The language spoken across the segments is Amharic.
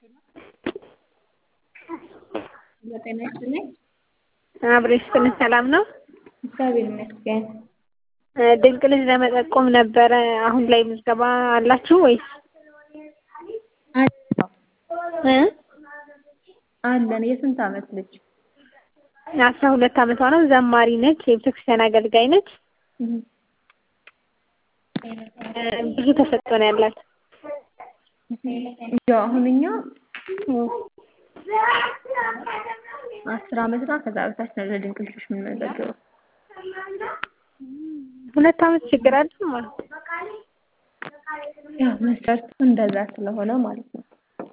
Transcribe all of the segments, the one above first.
ጤና ይስጥልኝ። አብሮ ይስጥልኝ። ሰላም ነው? እግዚአብሔር ይመስገን። ድንቅ ልጅ ለመጠቆም ነበረ። አሁን ላይ ምዝገባ አላችሁ ወይስ? እ አለን። የስንት ዓመት ልጅ? አስራ ሁለት ዓመቷ ነው። ዘማሪ ነች። የቤተክርስቲያን አገልጋይ ነች። ብዙ ተሰጥቶ ነው ያላት። ያው አሁን እኛ አስር ዓመትና ከዛ በታች ነው ለድንቅ ልጆች የምንመዘግበው። ሁለት ዓመት ችግር አለ ማለት ነው። ያው መስፈርቱ እንደዛ ስለሆነ ማለት ነው።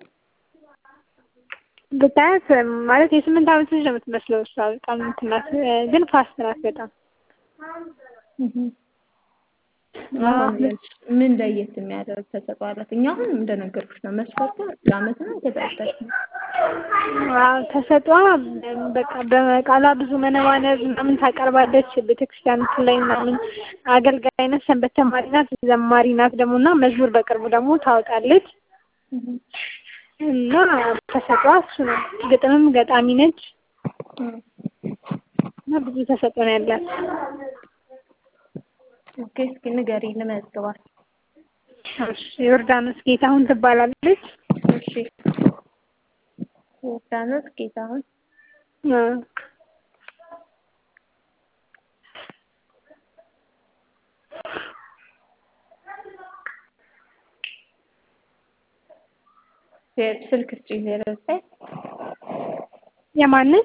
ብታያት ማለት የስምንት ዓመት ልጅ ነው የምትመስለው እሷ በጣም እንትን ናት፣ ግን ፋስት ናት በጣም ምን ለየት የሚያደርግ ተሰጥኦ አላት? እኛ አሁን እንደነገርኩሽ ነው መስፈርቱ ለአመት ነው ከዛ በታች ነው። ተሰጥኦ በቃ በቃላ ብዙ መነባነብ ምናምን ታቀርባለች። ቤተክርስቲያን ላይ ምናምን አገልጋይ ናት፣ ሰንበት ተማሪ ናት፣ ዘማሪ ናት ደግሞ እና መዝሙር በቅርቡ ደግሞ ታወጣለች እና ተሰጥኦ እሱ ነው። ግጥምም ገጣሚ ነች እና ብዙ ተሰጥኦ ነው ያላት። ኦኬ እስኪ ንገሪኝ ልመዝግባት። እሺ ዮርዳኖስ ጌታሁን ትባላለች። እሺ ዮርዳኖስ ጌታሁን አ ስልክ ስጪኝ ዜሮ ዘጠኝ የማንን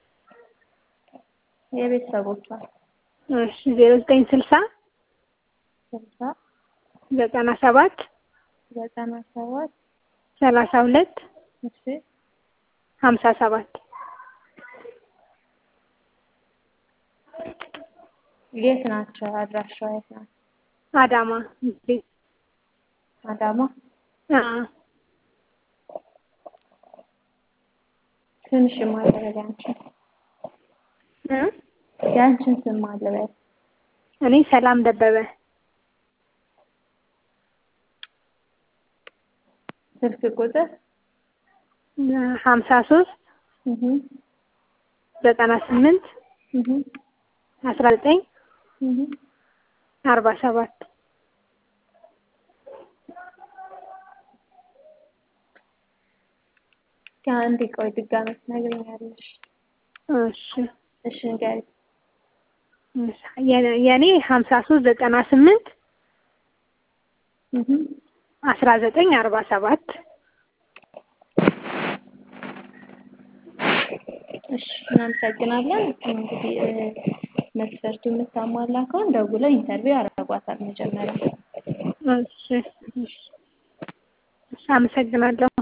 የቤተሰቦቿ እሺ ዜሮ ዘጠኝ ስልሳ ስልሳ ዘጠና ሰባት ዘጠና ሰባት ሰላሳ ሁለት እሺ ሀምሳ ሰባት የት ናቸው? አድራሻዋ የት ናት? አዳማ አዳማ። አ ትንሽ ማለበል ያንቺን እ ያንቺን ስም ማለበል እኔ ሰላም ደበበ ስልክ ቁጥር ሀምሳ ሶስት እህ ዘጠና ስምንት እህ አስራ ዘጠኝ እህ አርባ ሰባት ከአንድ ቆይ ድጋሜ ትነግሪኛለሽ። እሺ እሺ ንገሪ። የኔ ሀምሳ ሶስት ዘጠና ስምንት እህ አስራ ዘጠኝ አርባ ሰባት እሺ እናመሰግናለን። እንግዲህ መስፈርቱ የምታሟላ ከሆነ ደውለው ኢንተርቪው ያደርጓታል መጀመሪያ። እሺ እሺ አመሰግናለሁ።